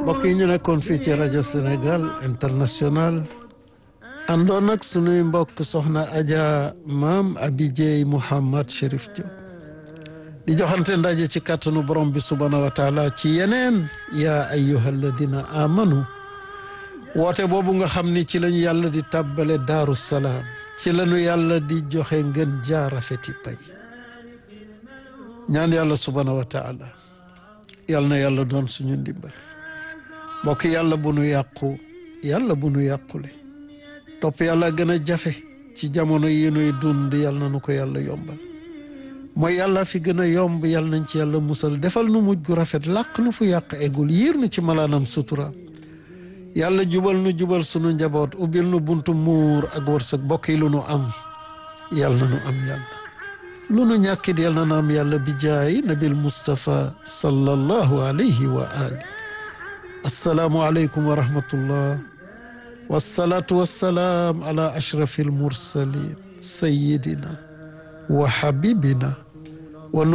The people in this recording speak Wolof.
mbokk yi ñu nekkoon fii ci rajo Sénégal international àndoon ak sunuy mbokk soxna Adja maam Abidjey Mouhamad Chérif Diop di joxante ndaje ci kàttanu borom bi subhaanahu wa taala ci yeneen yaa ayyuha alladina amanu woote boobu nga xam ni ci lañu yàlla di tàbbale daaru salaam ci lañu yàlla di joxe ngën jaarafeti pay ñaan yàlla subhaanahu wa taala yàlla na yàlla doon suñu ndimbal mbokk yàlla bu nu yàqu yàlla bu nu yàqule topp yàlla gën a jafe ci jamono yi nuy dund yàlla na nu ko yàlla yombal mooy yàlla fi gën a yomb yàlla nañ ci yàlla musal defal nu mujj gu rafet làq nu fu yàq eggul yiir nu ci malaanam sutura yàlla jubal nu jubal sunu njaboot ubbil nu buntu muur ak wërsëg bokk yi lu nu am yàlla na nu am yàlla lu nu ñàkkit yàlla na nu am yàlla bi jaay nabil Mustafa sallallahu alayhi wa ali assalaamu aleykum wa rahmatullah wassalaatu wassalaam ala ashrafi almursalin sayidina wa habibina